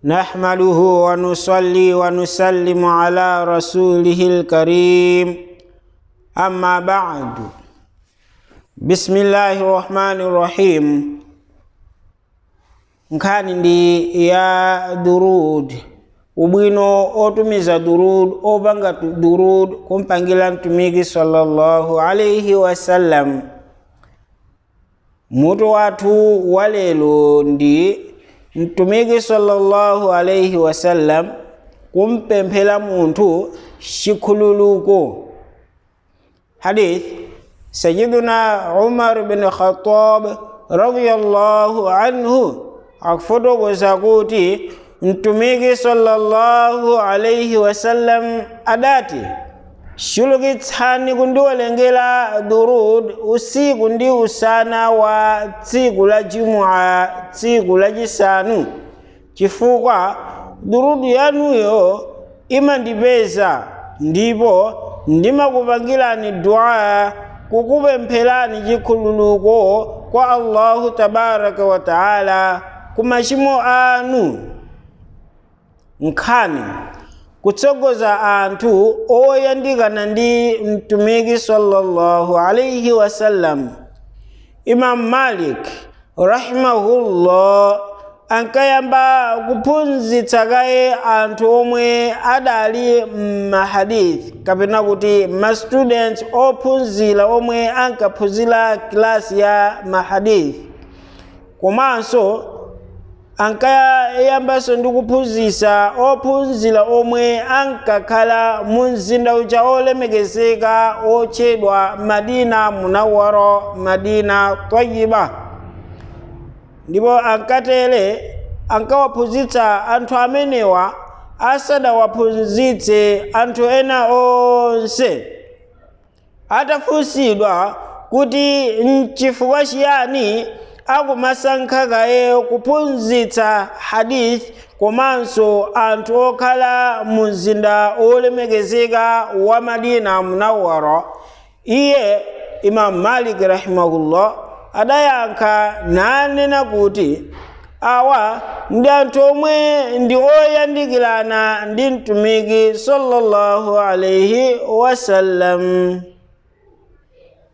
نحمده ونصلي ونسلم على رسوله الكريم أما بعد بسم الله الرحمن الرحيم nkhani ndi ya durud ubwino otumiza durud opanga tu- durud kumpangira mtumiki sallallahu alaihi wasallam mutu wathu wa lero ndi mtumiki sallallahu alaihi wasallam kumpemphera munthu chikhululuko hadith sayiduna umar bin khatab radiyallahu anhu akufotokoza kuti mtumiki sallallahu alaihi wasallam adati chulukitsani kundiwerengera durud usiku ndi usana wa tsiku la jumua tsiku lachisanu chifukwa durudu yanuyo imandipeza ndipo ndimakupangirani dua kukupempherani chikhululuko kwa allahu tabaraka wa taala ku machimo anu nkhani kutsogoza anthu oyandikana ndi mtumiki sallallahu alaihi wasallam imam malik rahimahullah ankayamba kuphunzitsa kaye anthu omwe adali m'mahadithi kapena kuti mastudents ophunzira omwe ankaphunzira kilasi ya mahadithi komanso ankayambanso ndi kuphunzitsa ophunzira omwe ankakhala mu mzinda uja olemekezeka otchedwa madina munawara madina tayiba ndipo ankatere ankawaphunzitsa anthu amenewa asadawaphunzitse anthu ena onse atafunsidwa kuti nchifukwa chiyani akumasankha kaye kuphunzitsa hadith komanso anthu okhala mu mzinda olemekezeka wa madina munawara iye imam malik rahimahullah adayankha nanena kuti awa ndi anthu omwe ndi oyandikirana ndi mtumiki sallallahu alaihi wasallam